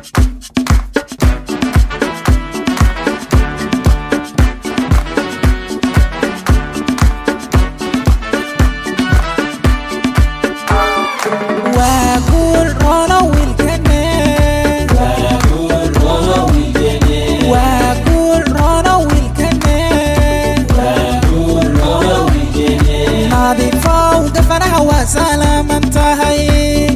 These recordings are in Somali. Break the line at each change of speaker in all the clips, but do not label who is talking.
waa guul roono wiilkane waa guul roono wiilkane nadiifow gafanaha waa salaaman tahay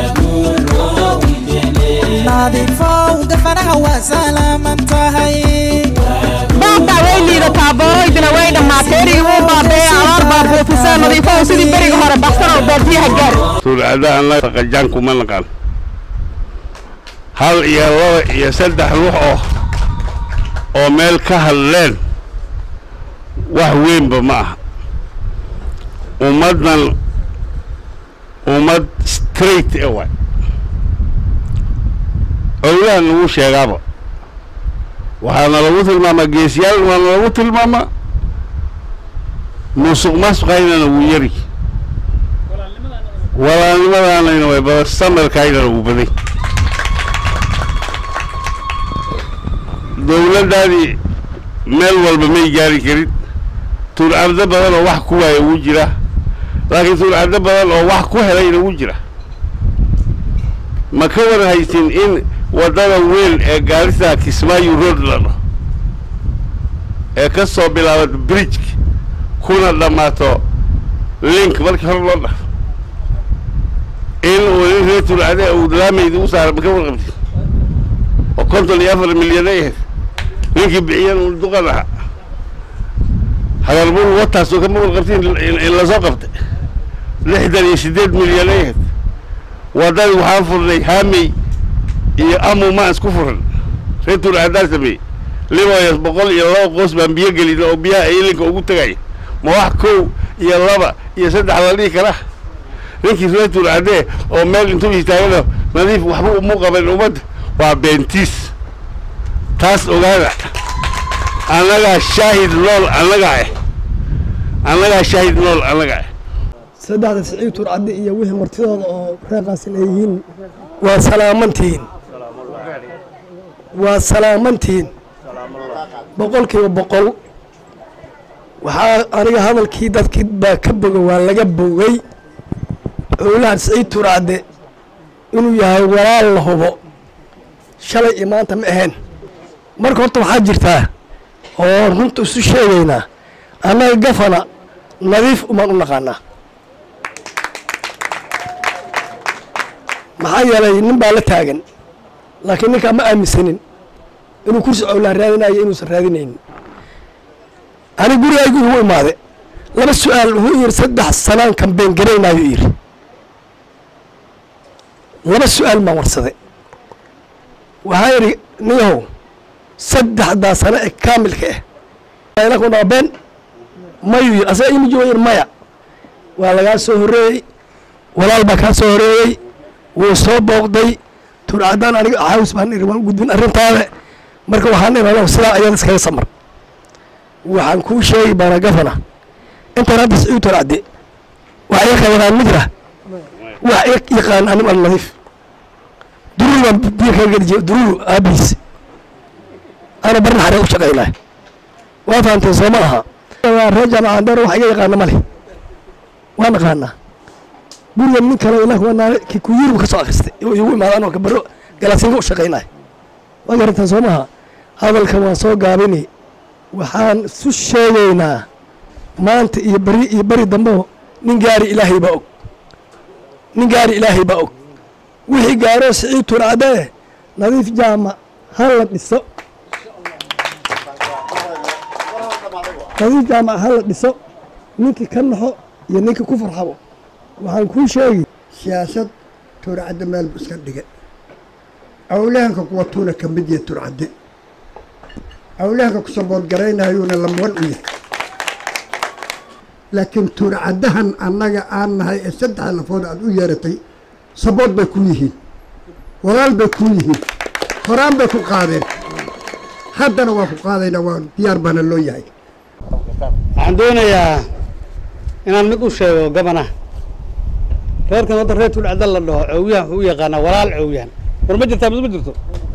nadiifow gafanaha waa salaaman tahay
baabtaa way liidataa booroydina way dhammaatay erigii wuu baabee abaar baa buufisee nadiifow sidii beriga hore baxsan oo baadiyaha gaar
tuulcada annaga qajaan kuma naqaan hal iyo laba iyo saddex ruux oo oo meel ka hadleen wax weynba ma aha ummaddan ummad straight e waay owlahan lagu sheegaaba waxaana lagu tilmaamaa geesiyaal waana lagu tilmaamaa musuq masuqaynana wuu yari walaalnimadaanayna way badan samarkaynana wuu baday dowladdaadii meel walba may gaari karin tuulcabdo badan oo wax ku waaya wuu jira laakiin tuulcabdo badan oo wax ku helayna wuu jira ma ka war haysin in waddada weyn ee gaarisa kismaayo road la dhaho ee ka soo bilaabato bridgek kuna dhammaato link markii hore loo dhafo in uu nin reer tuulcade uu laamayda u saara ma ka warqabtid oo konton iyo afar milyan ay ahayd ninkii bixiyan uu duqan ahaa hadalbul wataas oo kama warqabtiin in lasoo qabtay lixdan iyo siddeed milyan ay ahayd waddadii waxaan furnay haamey iyo amu maan isku furan reer tuulcadaa sameeyey liboyas boqol iyo laba qoos baan biyo gelin oo biyaha ilinka ugu tegaya ma wax kow iyo laba iyo saddex la dhihi kara ninkii reer tuulcadee oo meel intuu istaagana nadiif waxba umu qaban ummadda waa beentiis taas ogaada annagaa shaahid nool annagaa eh annagaa shaahid nool annagaa eh
saddexda siciid turcaddi iyo wixii martidooda oo reeqaasin ay yihiin waa salaamantihiin waa salaamantihiin boqolkiiba boqol waxaa aniga hadalkii dadkii baa ka boga waa laga bogay owlahan siciid turcadde inuu yahay walaal la hubo shalay iyo maanta ma ahayn marka horta waxaa jirtaa oo runta isu sheegaynaa annaga gafana nadiif umaan u naqaanaa maxaa yeelay nin baa la taagan laakiin ninkaa ma aaminsanin inuu kursi cowlaan raadinayo inuusan raadinaynin ani gurigaygu igu imaade laba su-aal wuxuu yidhi saddex sanaan kambeen garaynaayo yidhi laba su-aal baan warsaday waxaa yidhi niyahow saddexdaa sano ee kaamilka ah ila ku dhaabeen mayuu yidhi asaga imi jooga yidhi maya waa lagaa soo horreeyey walaal baa kaa soo horreeyey wuu soo booqday turcadaan aniga xaawis baan iri waan u gudbin arrintaada marka waxaan irano sidaa ayada iskaga samar waxaan kuu sheegi baana gafana intaan hadda siciid turcadde wax iga yaqaan mijra wax iga yaqaan anim al nadiif dururu baan biyo kaga gedi jiray dururu aabihiis ana barna xaree u shaqaynaa waa fahamteen soo ma aha reer jaamacaan dheer wax iga yaqaana ma leh waa naqaanaa guriga nin kale ilaa kuwa naale kikuyiri ka soo akhristay oo igu imaada anoo kabaro galaasinka u shaqaynaya waa garantaan soo maha hadalka waan soo gaabini waxaan isu sheegaynaa maanta iyo beri iyo beri dambeo nin gaari ilaahay baa og nin gaari ilaahay baa og wixii gaaroo siciid turcadee nadiif jaama ha la dhiso nadiif jaama ha la dhiso ninkii ka naxo iyo ninkii ku farxabo waxaan kuu sheegi
siyaasad turcadde meel bu iska dhigay awlahanka kuwa tuuna ka mid yahay turcadde awlahanka ku saboodgaraynayuuna lamwan u yahay laakiin turcaddahan annaga aan nahay ee saddexda lafood aad u yeeratay sabood bay ku yihiin walaal bay ku yihiin horaan bay ku qaadeen haddana waa ku qaadaynaa waa diyaar baana loo yahay
waxaan doonayaa inaan mid u sheego gabana reerkan wadda reer tulcada la dhaho cowyahan wuxuu u yaqaanaa walaal cowyahan war ma jirtaa mise ma jirto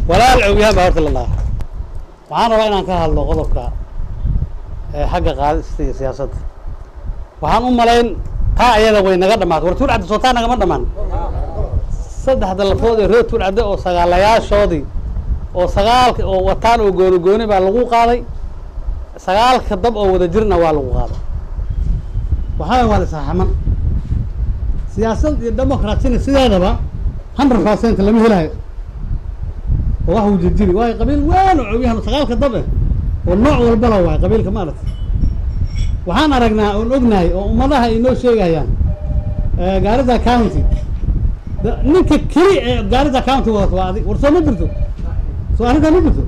walaal cowyahan baa horta la dhaha waxaan rabaa inaan ka hadlo qodobka ee xagga qaadista iyo siyaasadda waxaan u malayn taa ayada way naga dhammaatay war tuur cadde soo taa nagama dhammaan saddexda lafood ee reer tuur cadde oo sagaalayaashoodii oo sagaalka oo wataan oo gooni gooni baa lagu qaaday sagaalka dab oo wada jirna waa lagu qaaday waxaa waa isxaxaman siyaasad iyo democratsina sideedaba hundred percent lama helayo oo wax wujajiri waayo qabiil weyn oo cowyahan sagaalka dab eh oo nooc walbala waay qabiilka maaragtay waxaan aragnaa oon ognahay oo ummadaha ay noo sheegayaan gaarida county da- ninka keli ee gaarida county wadato waa adig war soo ma jirto soo arrintaa ma jirto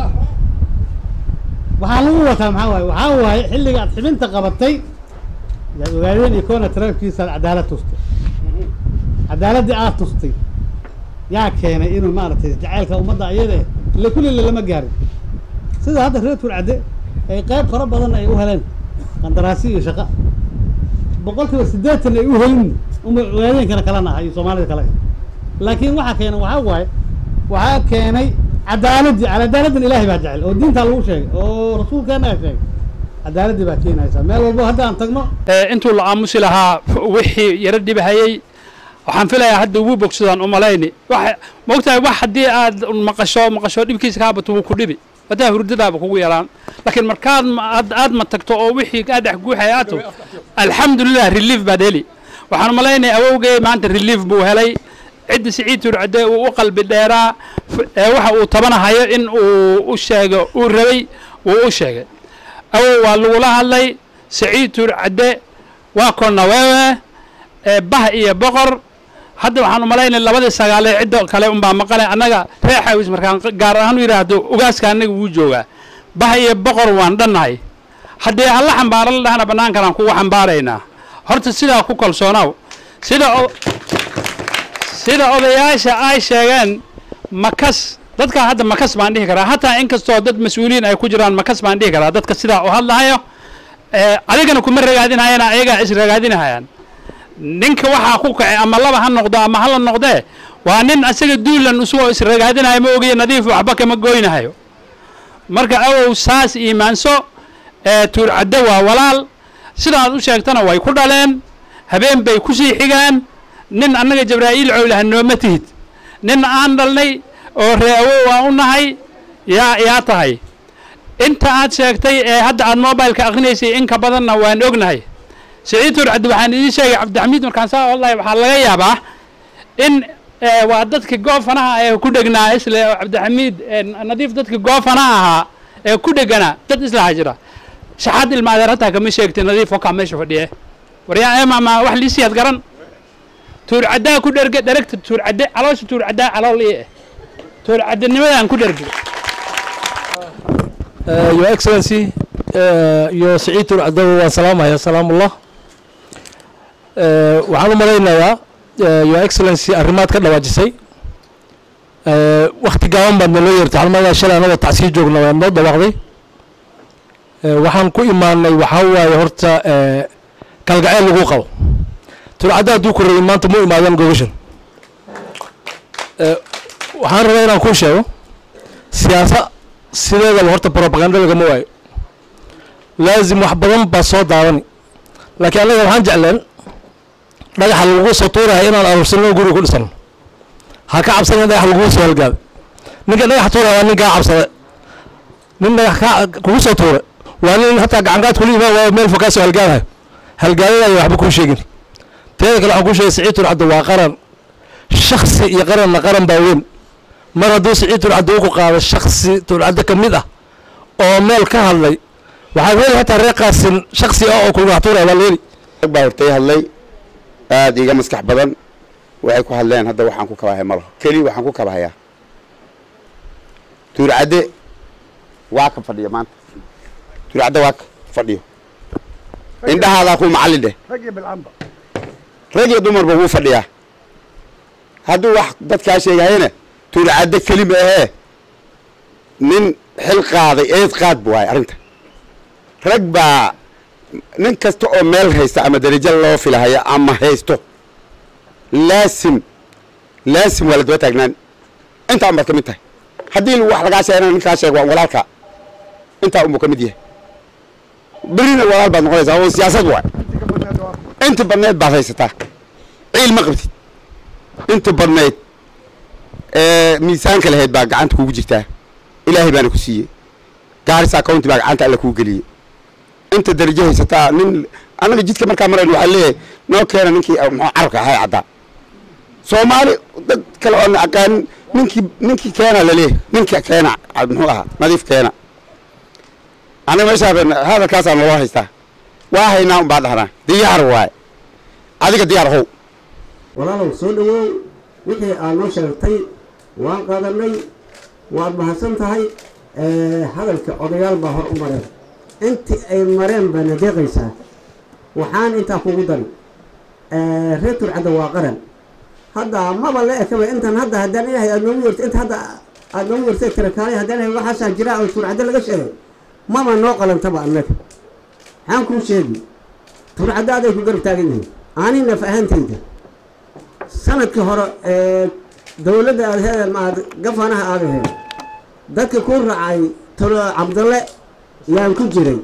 waxaa lagu wataa maxaa waaye waxaa waaye xilliga aad xibinta qabatay yaad ogaadeen iyo koona taraafkiisa aad cadaalad tustay cadaaladdii aad tustay yaa keenay inuu maaragtay jacaylka ummadda ayada eh ille kullile lama gaarin sida hadda reer tuur cadde ay qayb fara badan ay u heleen qandaraasi iyo shaqa boqolkiiba siddeetan ay u helin uma ogaadeenkana kalena aha iyo soomaalida kale laakiin waxaa keenay waxaa waaye waxaa keenay cadaaladii cadaaladdan ilaahay baa jecel oo diintaa lagu sheegay oo rasuulkeenna sheegay cadaaladii baa keenaysa meel walbo hadda aan tagno
intuu la aamusi lahaa wixii yaro dhibahayey waxaan filayaa hadda ugu bogsadaan umalayni wax maogtahay wax haddii aad maqasho maqasho dhibkiisa kaa bato wuu ku dhibi hadaa hurdadaaba kugu yaraan laakiin markaad ma- aad aad ma tagto oo wixii kaa dhex guuxaya aad tagto alxamdulilah relief baad heli waxaan umalaynaya awowgay maanta relief buu helay cidda siciid turcade uu u qalbi dheeraa f- ee waxa uu tabanahayo in uu u sheego uu rabay wuu u sheegay awow waa lagula hadlay siciid turcade waa konna wewe ee bah iyo boqor hadda waxaan umalaynay labadii sagaalee cidda kale unbaa maqale annaga reer xawis markaan q- gaar ahaan u yidhaahdo ugaaska annaga wuu joogaa bah iyo boqor waan dhannahay haddii alla xambaaro la dhahana bannaankanaan kugu xambaaraynaa horta sidaa ku kalsoonaw sida o- sida odayaasha ay sheegeen makas dadka hadda makas baan dhihi karaa hataa inkastoo dad mas-uuliyiin ay ku jiraan makas baan dhihi karaa dadka sidaa u hadlahayo ee adigana kuma ragaadinhayana ayagaa is ragaadinahayaan ninka waxaa ku kacay ama laba ha noqdo ama hala noqdee waa nin asaga duulan usugoo is ragaadinayo ma ogiya nadiif waxba kama goynahayo marka awow saas iimaanso ee tuurcaddo waa walaal sidaad u sheegtana way ku dhaleen habeen bay ku sii xigaan nin annaga jabraa'iil cowlaha nooma tihid nin aan dhalnay oo ree awow aan u nahay yaa yaa tahay inta aad sheegtay ee hadda aad mobileka akrinaysay in ka badanna waan ognahay siciid turcad waxaan idiin sheegay cabdixamiid markaan saa wallahi waxaa laga yaabaa in eh, waa dadka goofanaha ee ku dhegnaa isle oo cabdixamiid eh, nadiif dadka goofanaha ahaa ee ku dheganaa dad islaha jira shaxaad ilmaadeer hataa kama sheegtay nadiif wakaa meesha fadhiye waryaa eemama wax liisiyaad garan tuurcaddaa ku dherge dheregta tuurcadde caloosha tuurcaddaa calool ii eh tuurcaddenimadaan ku dherge
Uh, your excellency uh, iyo siciid turcadawo waan salaamaya salaamullah uh, waxaan u malaynayaa uh, your excellency arrimaad ka dhawaajisay uh, wakti gaaban baad naloo yeertay waxaan umalayaa shalay anagoo tacsii joogna waa noo dhawaaqday uh, waxaan ku imaanay waxaa waaye horta uh, kalgaceel lagu qabo turcadda hadduu ku rabin maanta mu imaadeen gobashan uh, waxaan rabaa inaan kuu sheego siyaasa sideedaba horta propaganda lagama waayo laazim wax badan baa soo daawani laakiin annaga waxaan jecleen dhagaxa lagugu soo tuuraya inaan aruursanno guriga ku dhisano ha ka cabsan in dhagax lagugu soo halgaado ninka dhagax tuuraya waa nin kaa cabsada nin dhagax kaa kugu soo tuura waa nin hataa gacanqaad kula imaan waayo meel fog kaa soo halgaadayo halgaadadayo waxba kuu sheegin teeda kale waxaan kuu sheegay siciid turcadda waa qaran shaksi iyo qaranna qaran baa weyn mar hadduu siciid turcadda ugu qaado shaksi turcadda ka mid ah oo meel ka hadlay waxaad heli hataa reer qaasin shaksi ah oo kulgax tuuraya waa la heli
rag baa hortay hadlay aada iga maskax badan waxay ku hadleen hadda waxaan ku kabahay ma laho keli waxaan ku kabahayaa tuurcadde waa ka fadhiya maanta tuurcadde waa ka fadhiyo indhahaadaa ku macallin dheh
rag iyo bilcanba
rag iyo dumarba wuu fadhiyaa hadduu wax dadkaa sheegahayna tuurcadde keli ma ahee nin xil qaaday eed qaad bu waay arrinta rag baa nin kasta oo meel haysta ama darajo loo filahaya ama haysto laasim laasim waa la daba taagnaan intaan baad ka mid tahay haddii wax lagaa sheegana ninkaa sheeg waa walaalka intaa unbuu ka mid yahay berina walaal baad noqonaysaa oo siyaasad waay inta badneed baad haysataa ciil ma qabtid inta badneyd ee miisaanka lahayd baa gacanta kugu jirtaa ilaahay baana ku siiyey gaarisa county baa gacanta alla kuu geliyey inta darajo haysataa nin annaga jidka markaa marayno waxaa leeyahay noo keena ninkii muxuu carabka ahaa caddaa soomaali dad kale oon aqaanin ninkii ninkii keena laleeyahay ninka keena muxuu ahaa nadiif keena aniga meeshaa hadalkaasaa naloo haystaa waa haynaa un baa dhahnaa diyaar waaye adiga diyaar how
walaalow soo dhawow wixii aad noo sheegtay waan qaadanay waad mahadsan tahay hadalka odayaal baa hor u mareen intii ay mareen baana deeqaysaa waxaan intaa kugu dari reer turcadda waa qaran hadda maba la ekaba intan hadda haddaan ilahay aad noogu yerta inta hadda aad noogu yertay tirakaalay haddaan ilahay waxaasaa jira oo turcadda laga sheegay maba noo qalantaba annaga maxaan kuu sheegi turcadda aday ku garab taagan yihiin ani naf ahaantayda sanadkii hore ee dowladda aad he maad gafanaha aad ahayd dadka ku raacay tolo cabdalle yaan ku jiray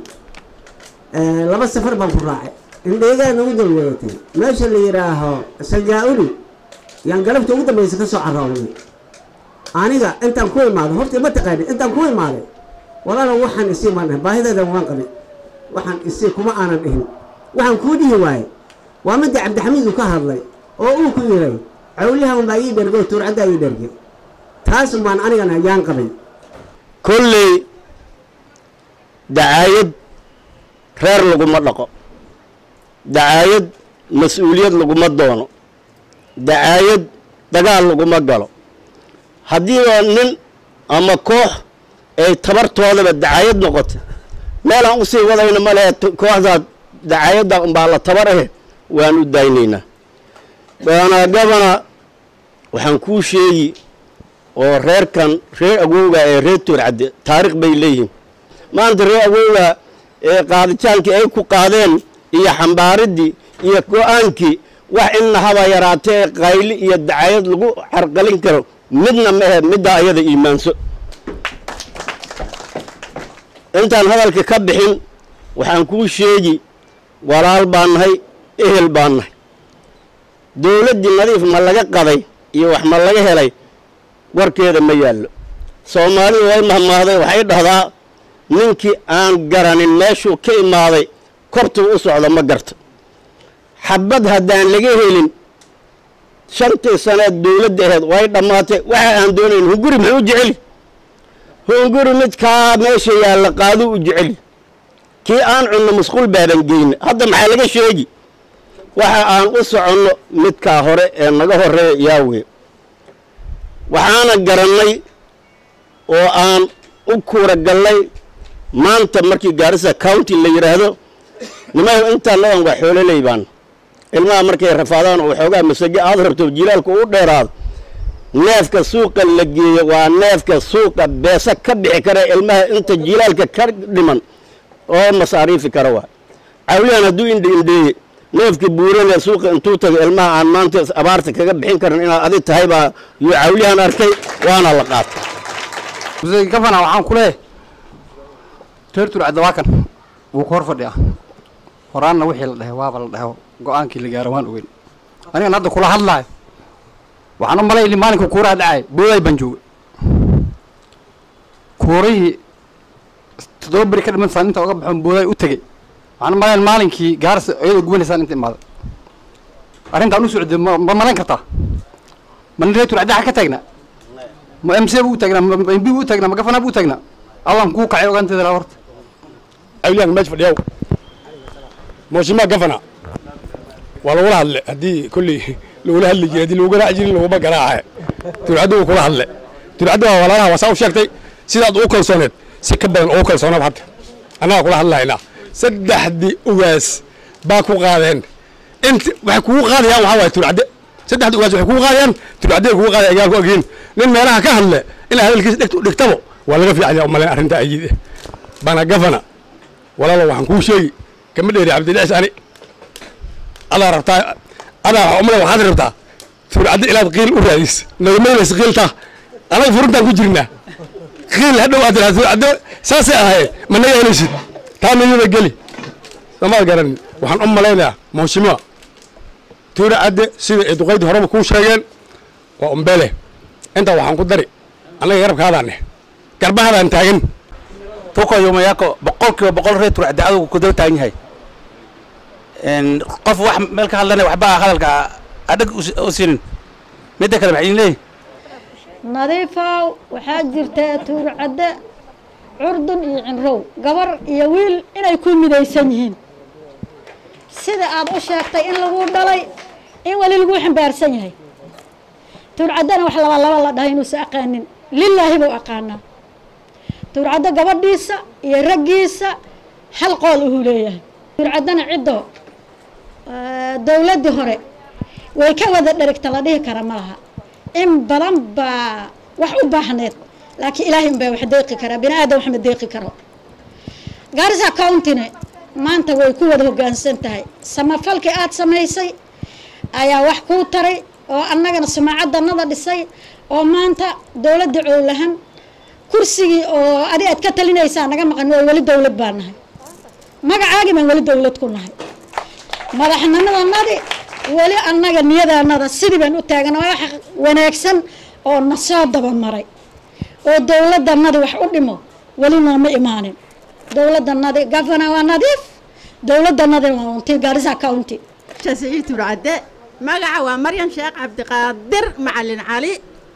laba safar baan ku raacay indheegaa nagu dal wadatay meesha la yidhaaho sajaa-uli yaan galabta ugu dambaysa ka soo carooday aniga intaan ku imaaday horta ma taqaanin intaan ku imaaday walaalo waxaan isii maan dhahin baahideedan waan qabay waxaan isii kuma aanan dhihin waxaan kuu dhihi waaye waa midda cabdixamiid uu ka hadlay oo uu ku yiray cawliyahan baa ii dhergay oo tuurcaddaa ii dhergay taas baan anigana yaan qabay
kolley dacaayad reer laguma dhaqo dacaayad mas-uuliyad laguma doono dacaayad dagaal laguma galo haddiiba nin ama koox ay tabartoodaba dacaayad noqoto meelaan usii wadayna ma lehe kooxdaad dacaayadda unbaa la tabar ahe waan u daynaynaa baana gabana waxaan kuu sheegi oo reerkan reer awowga ee reer toorcadde taarikh bay leeyihiin maanta reer awowga ee qaaditaankii ay ku qaadeen iyo xambaaridii iyo go-aankii wax inna haba yaraatee qayli iyo dacayad lagu carqalin karo midna ma ahe middaa ayada iimaanso intaan hadalka ka bixin waxaan kuu sheegi walaal baan nahay ehel baan nahay dowladdii nadiif ma laga qaday iyo wax ma laga helay warkeeda ma yaallo soomaalidu way mahmaahday waxay dhahdaa ninkii aan garanin meeshuu ka imaaday kortuu u socdo ma garto xabad haddaan laga helin shantii saneed dowladda aheed way dhammaatay waxa aan doonayn hunguri muxuu u jeceli hunguri midkaa meesha yaalla qaaduu u jeceli kii aan cunno musquul baaban geyna hadda maxaa laga sheegi waxa aan u soconno midkaa hore ee naga horeeya yaawe waxaana garannay oo aan u kuura gallay maanta markii gaarisa county la yidhaahdo nimayo intaan nadan waa xoololey baan ilmaha markay rafaadaan oo waxoogaa masaje aad rabto jilaalku u dheeraado neefka suuqa la geeyo waa neefka suuqa beesa ka bixi kara ilmaha inta jilaalka ka dhiman oo masaariifi kara waa cawlihan hadduu indha indheeye neefka buuranee suuqa intuu tago ilmaha aan maanta abaarta kaga bixin karin inaad adi tahay baa yuu cawlihan arkay waana la qaatay
gafana waxaan ku leeyahay reer turcadda waa kan wuu ku hor fadhiyaa horaanna wixii la dhahay waaba la dhaho go-aankii la gaaro waan ogeyn anigan hadda kula hadlaayo waxaan u malay maalinka kuuraha dhacay booday baan joogay kuurihii toddoba beri ka dhiman saan inta oga baxoon booday u tegey waxaan u malayn maalinkii gaarsa iyadoo gubanaysaan inta imaaday arrintaan u socday ma ma malayn kartaa ma nin reer turcadda xag ka taagnaa ma m c bu u taagnaa ma m b bu u taagnaa ma gafana bu u taagnaa allan kuu kacay ogaanteeda laa horta
cawliyahan meesha fadhiyaw mooshimaa gafana waa lagula hadle haddii kolley lagula hadli jiray haddii lagu garaaci jirin laguma garaacaye turcadda wuu kula hadle turcadda waa walaalaha waa saa u sheegtay sidaad ugu kalsooneed si ka badan ugu kalsoonaad hadda annagaa kula hadlahaynaa saddexdii ugaas baa ku qaadeen inta waxay kugu qaadayaan waxaa waaye turcadde saddexdii ugaas waxay kugu qaadayaan turcadde kugu qaadaya agaan ku agyiin nin meelaha ka hadle inaa hadalkiisa dhegta u dhigtabo waa laga fiicanya umalayn arrinta ayid bana gafana walaalo waxaan kuu sheegi kama dheeri cabdidhicis ani adaa rabtaa adaa umale waxaad rabtaa turcadde ilaad qiil u raadis nagamaynas qiiltaa anaga furuntaan ku jirnaa qiil hadhow aad tiraahdo haddo saasay ahayd ma naga helaysid taa niyada geli somaad garanin waxaan u malaynayaa mawshimiwa tuura cadde sida ay duqaydii horeba kuu sheegeen waa umbele intaa waxaan ku dari annaga garabkaadaan eh garbahaadaan taagan
tuko yumayako boqolkiiba boqol reer turcadde adugu ku daba taagan yahay Een, qof wax meel ka hadlanaya waxba hadalka adhag u siinin midda kale maxay idin leeyihin
nadiifow waxaa jirta tuurcadde curdun iyo cinrow gabar iyo wiil inay ku midaysan yihiin sida aad u sheegtay in lagu dhalay in weli lagu xambaarsan yahay tuurcaddena wax laba laba la dhahay inuusa aqaanin lilaahi buu aqaanaa tuurcaddo gabadhiisa iyo raggiisa hal qool uhuu leeyahay tuurcaddana ciddo dowladdii hore way ka wada dherigta la dhihi kara ma laha in badan baa wax u baahneed laakiin ilaahay unbaa wax deeqi karaa bini aadam wax ma deeqi karo gaarisa countyne maanta way ku wada hoggaansan tahay samafalkii aad samaysay ayaa wax kuu taray oo annagana sumaacadanada dhisay oo maanta dowladda cowlahan kursigii oo adi aad ka talinaysaa naga maqan waa weli dowlad baa nahay magacaagii baan weli dowlad ku nahay madaxnimadanadi weli annaga niyadaanada sidii baan u taagan waa wax wanaagsan oo na soo dabamaray oo dowladdanadi wax u dhimo weli nooma imaanin dowladdanadi gavana waa nadiif dowladdanadi waa unti gaarisa county
siciid turcadde magaca waa maryan sheekh cabdiqaadir macalin cali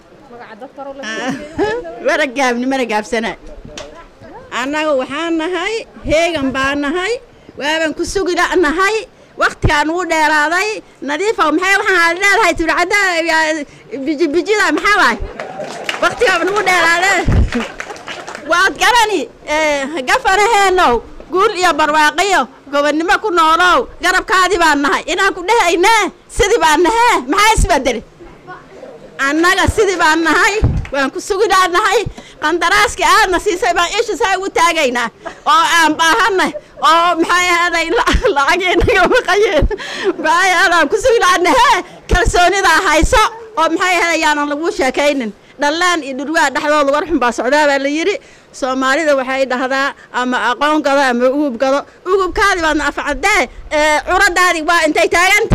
mana gaabni mana gaabsana annaga waxaan nahay heegan baa nahay waabaan ku sugi nahay waktigaa nugu dheeraaday nadiifa maxay waxaan leedahay turcadda bijibijida maxaa waay waktigaa nugu dheeraaday waad garani gafanaheenow guul iyo barwaaqiyo gobonnimo ku noolow garabkaadii baan nahay inaan ku dhehaynee sidii baan nahee maxaa isbedeli annaga sidii baan nahay waan ku suginaa nahay qandaraaskii aadna siisay baan isha saa ugu taagaynaa oo aan baahanay oo maxay ahaday lacagii naga maqayeen maxay ahaday aan ku suginaa nahee kalsoonidaa hayso oo maxay ahaday yaanan lagu sheekaynin dhallaan iyo dhurwaa dhexdooda war xun baa socdaa baa la yidhi soomaalida waxay dhahdaa ama aqoon gado ama ugub gado ugubkaadi baadna afcadee curadaadi waa intay taaganta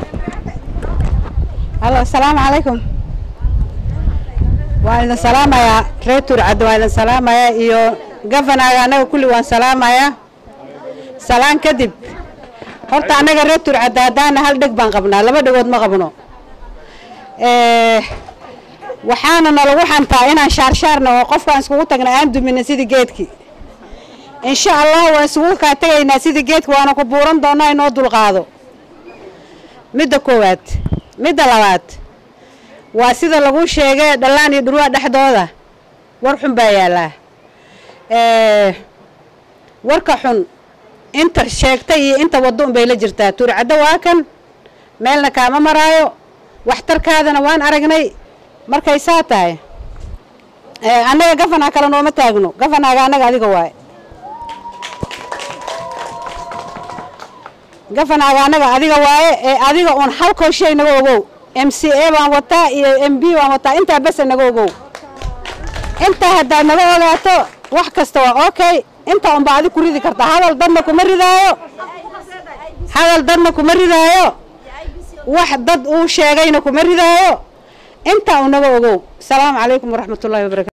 halo asalaamu calaykum waan idin salaamayaa reer turcadde waan idin salaamayaa iyo gafanaga annaga kulli waan salaamayaa salaan kadib horta annaga reer turcadde haddaana hal dheg baan qabnaa laba dhegood ma qabno waxaana nalagu xantaa inaan shaarshaarna oo qofkaan iskugu tagna aan dumina sidii geedkii insha allah waan isugu kaa tegaynaa sidii geedki waana ku buuran doonaa inoo dulqaado midda koowaad midda labaad waa sida lagu sheegay dhallaan iyo dhurwaa dhexdooda war xun baa yaallaa warka xun inta sheegtay iyo inta waddo un bay la jirtaa tuurcaddo waa kan meelna kaama maraayo waxtarkaadana waan aragnay markay saa tahay annaga gafanaa kale nooma taagno gafanaaga annaga adiga waaye gafanaaga annaga adiga waaye ee adiga uun halkoo shay naga ogow m c a baan wataa iyo m b baan wataa intaa besa naga ogow intaa haddaad naga ogaato wax kasta waa okay intaa unbaa adig ku ridi kartaa hadal dadna kuma ridaayo hadal dadna kuma ridaayo wax dad uu sheegayna kuma ridaayo intaa unaga ogow asalaamu calaykum waraxmat ullahi wabarakatu